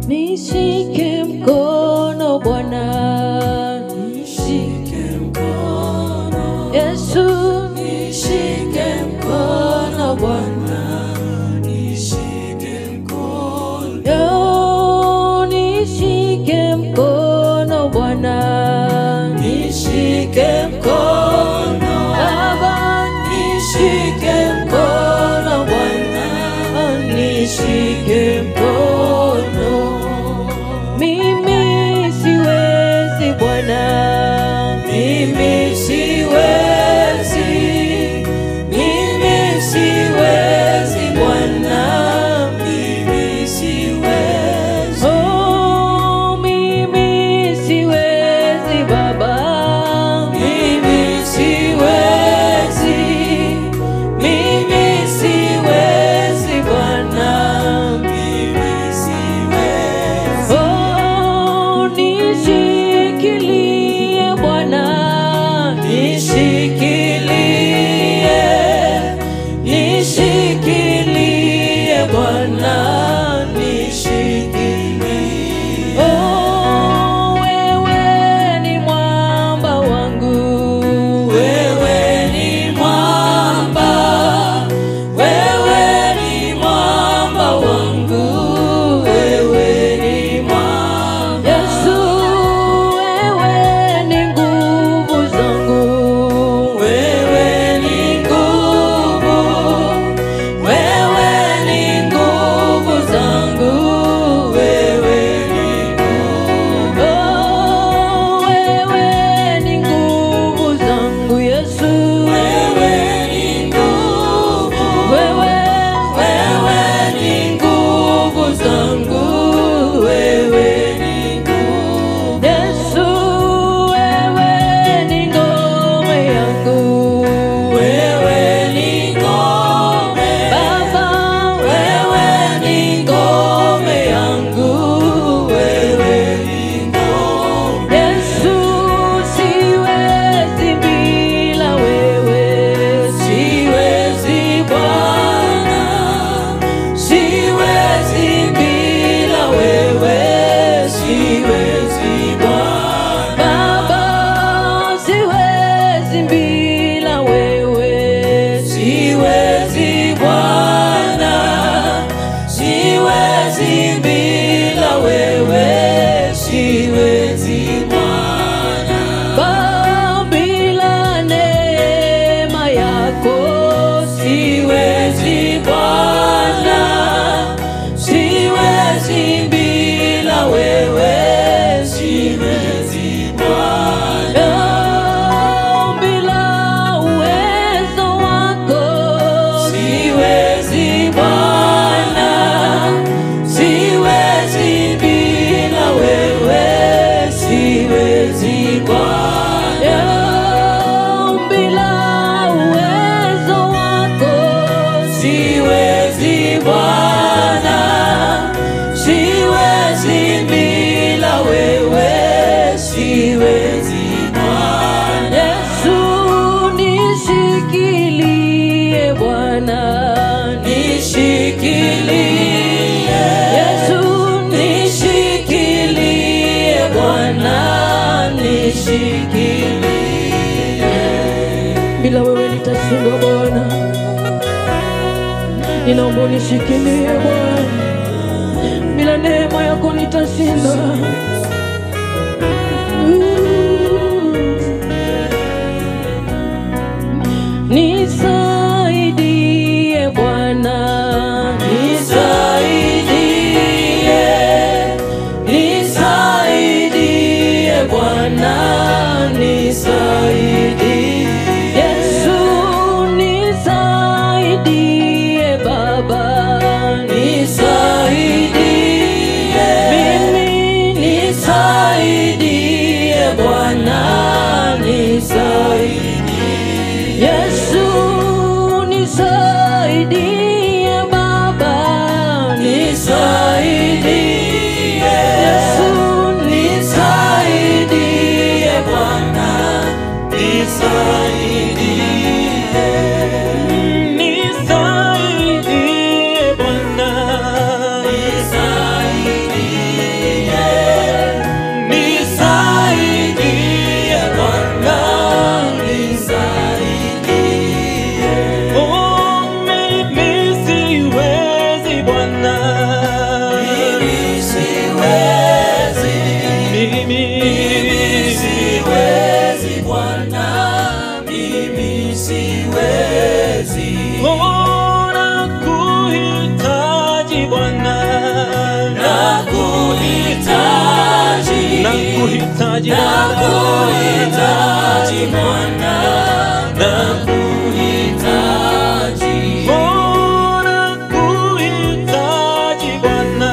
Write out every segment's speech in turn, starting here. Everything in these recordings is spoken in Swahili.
nishike mkono Bwana, nishike mkono, Yesu, nishike mkono Bwana, nishike mkono, yo, nishike mkono Bwana, nishike mkono, Baba, nishike mkono Bwana, nishike mkono. mimi siwezi Bwana, Mimi siwezi, mimi siwezi Bwana, mimi siwezi, oh, mimi siwezi Baba, mimi siwezi, mimi siwezi Bwana, mimi siwezi. oh, nishikilie Bwana, Nishikilie, nishikilie Bwana, nishikilie. oh, wewe ni mwamba wangu, Wewe ni mwamba, wewe ni mwamba wangu, wewe ni mwamba. Yesu, wewe ni nguvu zangu, Wewe ni nguvu, wewe ni nguvu zangu, wewe ni nguvu. oh, wewe ni nguvu zangu Yesu, Wewe ni nguvu, wewe wewe ni nguvu zangu, wewe ni nguvu. Yesu, wewe ni ngome yangu, Wewe ni ngome, Baba, wewe ni ngome yangu, wewe ni ngome. Yesu, siwezi bila wewe, Siwezi Bwana, siwezi bila wewe, siwezi Bwana, Baba, siwezi bila wewe, siwezi Bwana, siwezi bila wewe, siwezi Bwana. Baba, bila neema yako Siwezi Bwana, siwezi bila wewe, siwezi Bwana, Oh, bila uwezo wako siwezi Bwana, siwezi bila wewe, siwezi Bwana, Oh, bila uwezo wako siwezi Bwana, siwezi bila wewe, siwezi Bwana. Yesu nishikilie Bwana Nishikilie, Yesu nishikilie Bwana, nishikilie. bila wewe nitashindwa Bwana, ninaomba unishikilie Bwana, bila neema yako nitashindwa. Nisaidie Bwana, Nisaidie, nisaidie Bwana, nisaidie. Yesu nisaidie Baba, Nisaidie, mimi nisaidie Bwana, nisaidie. Yesu Bwana, nakuhitaji, nakuhitaji Bwana, nakuhitaji Bwana, nakuhitaji, Oh, nakuhitaji Bwana,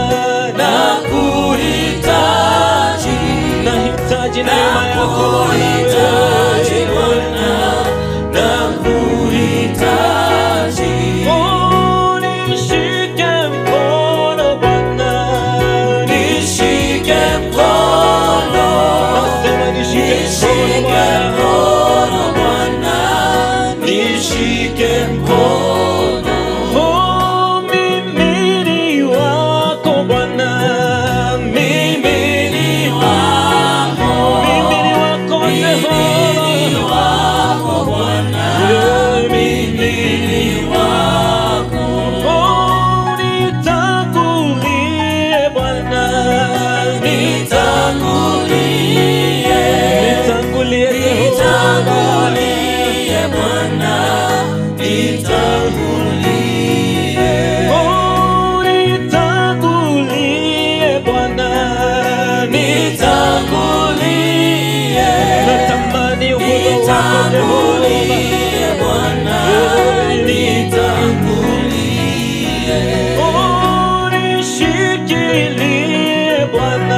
nakuhitaji, nahitaji neema yako nakuhitaji Bwana, nakuhitaji. Oh, nishike mkono Bwana, Nishike mkono, nasema nishike nishike mkono Bwana. mkono Bwana, nishike mkono, Oh, mimi ni wako Bwana, mimi ni wako, mimi ni wako ni Jehova, wako Bwana, mimi ni wako, Oh, nitangulie Bwana, nitangulie, nitangulie Jehova, nitangulie Bwana, nitangulie. Oh, nitangulie Bwana, Nitangulie, natamani uwepo wako Jehova. nitangulie Bwana, nitangulie, Oh, nishikilie Bwana,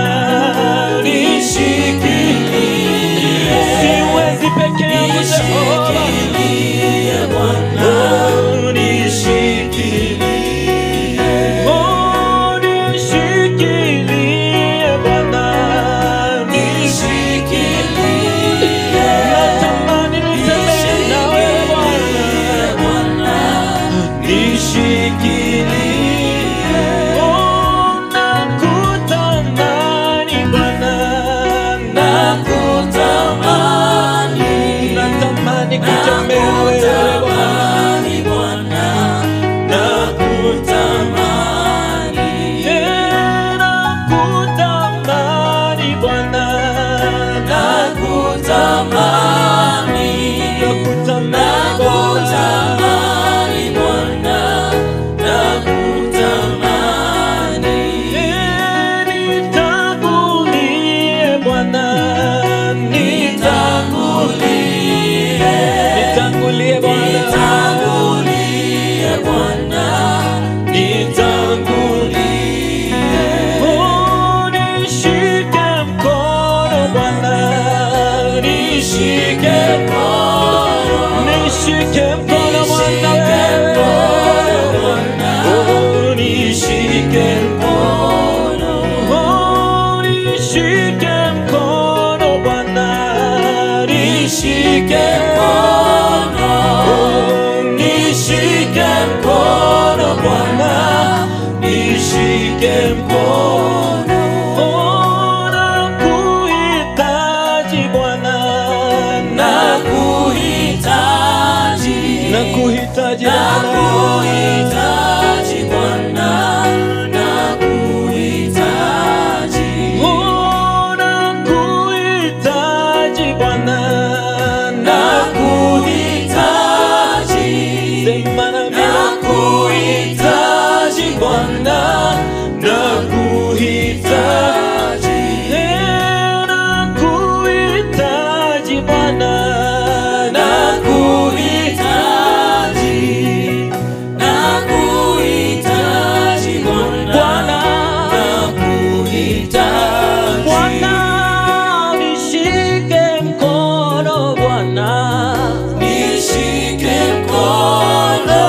nishikilie, siwezi peke yangu Jehova. nishikilie Bwana, nishikilie, Oh, nishikilie Bwana, nishikilie, natamani nitembee nawe Bwana. Oh, nakutamani Bwana, natamani kutembea nawe Bwana. Eh, nakutamani Bwana, nakutamani Bwana. Eh, nitangulie Bwana, nitangulie Bwana, Oh, nishike mkono Bwana, nishike nishike mkono Bwana wewe. Oh, nishike Oh, nishike mkono Bwana, nishike Oh, nishike mkono Bwana, nishike mkono. Oh, nakuhitaji Bwana, Nakuhitaji, nakuhitaji Bwana. nakuhitaji Bwana, nakuhitaji, Oh, nakuhitaji Bwana, nakuhitaji, sema nami nakuhitaji Bwana, nakuhitaji, Eh, nakuhitaji Bwana, nakuhitaji, nakuhitaji Bwana, Bwana, nakuhitaji. Bwana, nishike mkono Bwana, Nishike mkono,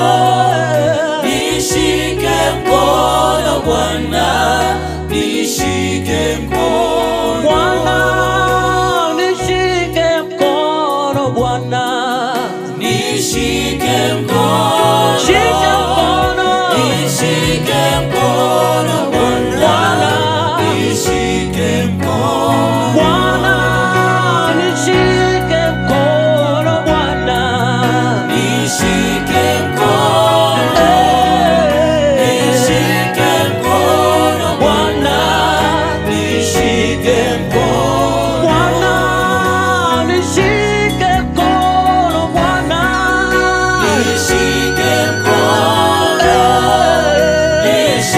nishike mkono Bwana, nishike mkono, Bwana, nishike mkono Bwana, nishike mkono, shika mkono, nishike mkono Bwana, nishike mkono, Bwana, nishike mkono Bwana, nishike mkono, nishike mkono Bwana, nishike mkono. Bwana, nishike mkono Bwana, Nishike mkono,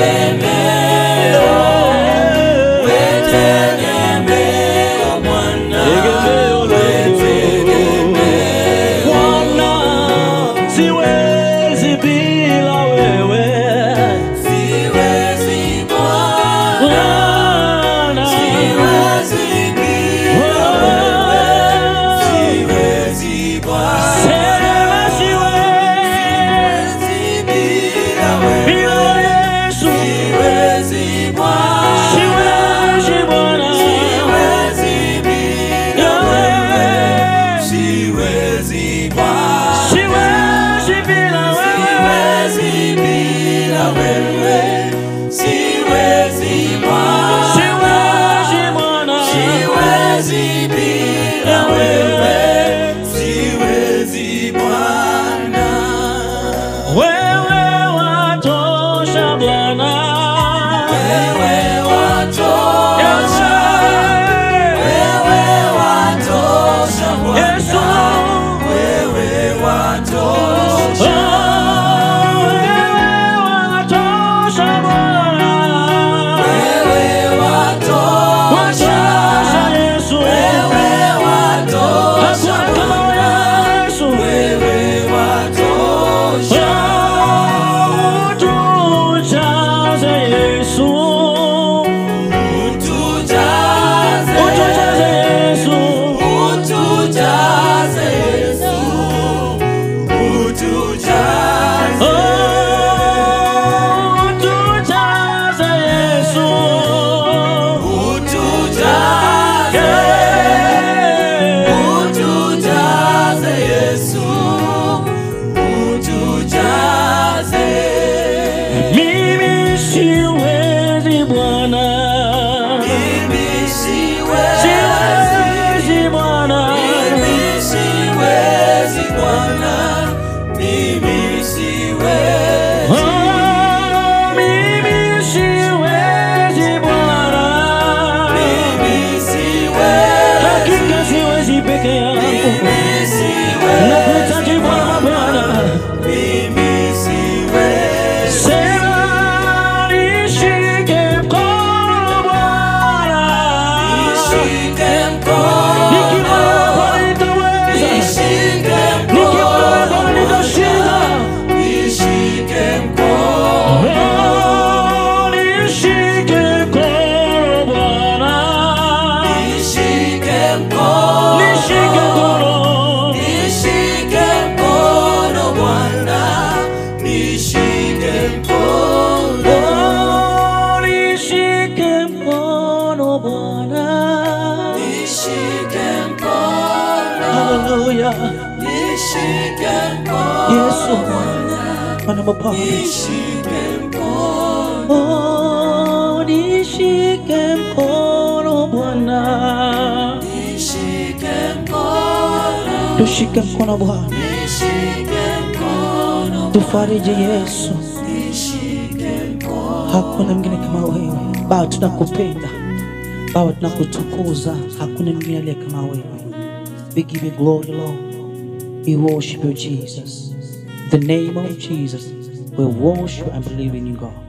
tegemeo, we tegemeo Bwana, we tegemeo. Bwana, siwezi bila wewe. Siwezi Bwana, Bwana, siwezi bila wewe. Siwezi Bwana, sema siwezi siwezi bila wewe. bila Yesu. Siwezi Bwana, Siwezi Bwana, siwezi bila wewe. Siwezi Bwana, siwezi bila wewe. siwezi bila wewe. Siwezi Bwana, Siwezi Bwana, siwezi bila wewe. Siwezi Bwana. wewe watosha Bwana. Wewe watosha, wewe watosha Yesu, Bwana, wewe watosha, wewe watosha, wewe watosha Bwana, wewe watosha, utujaze, utujaze Yesu, utujaze. Utujaze, utujaze Yesu, utujaze. Mimi siwezi Bwana, Mimi siwezi, siwezi Bwana, mimi siwezi Bwana, mimi siwezi. Oh, mimi siwezi Bwana, Mimi siwezi, hakika siwezi peke yangu, mimi siwezi, nakuhitaji Bwana, Bwana. mimi siwezi. Sema nishike mkono Bwana, Nishike nikiwa mkono, hapa nitaweza, nishike nikiwa hapa mkono, nitashinda. nishike mkono, Oh, nishike mkono Bwana, nishike mkono, nishike mkono, nishike mkono Bwana, nishike mkono, oh, nishike mkono Bwana. nishike mkono, Hallelujah, nishike mkono Yesu, Bwana, Bwana mapana. nishike mkono. Oh, nishike mkono Bwana, Nishike mkono, tushike mkono Bwana, nishike mkono, tufariji Yesu. nishike mkono, Hakuna mwingine kama wewe Baba, tunakupenda Baba, tunakutukuza. Hakuna mwingine aliye kama wewe. We give you glory, Lord. We worship you, Jesus. In the name of Jesus, we worship and believe in you, God.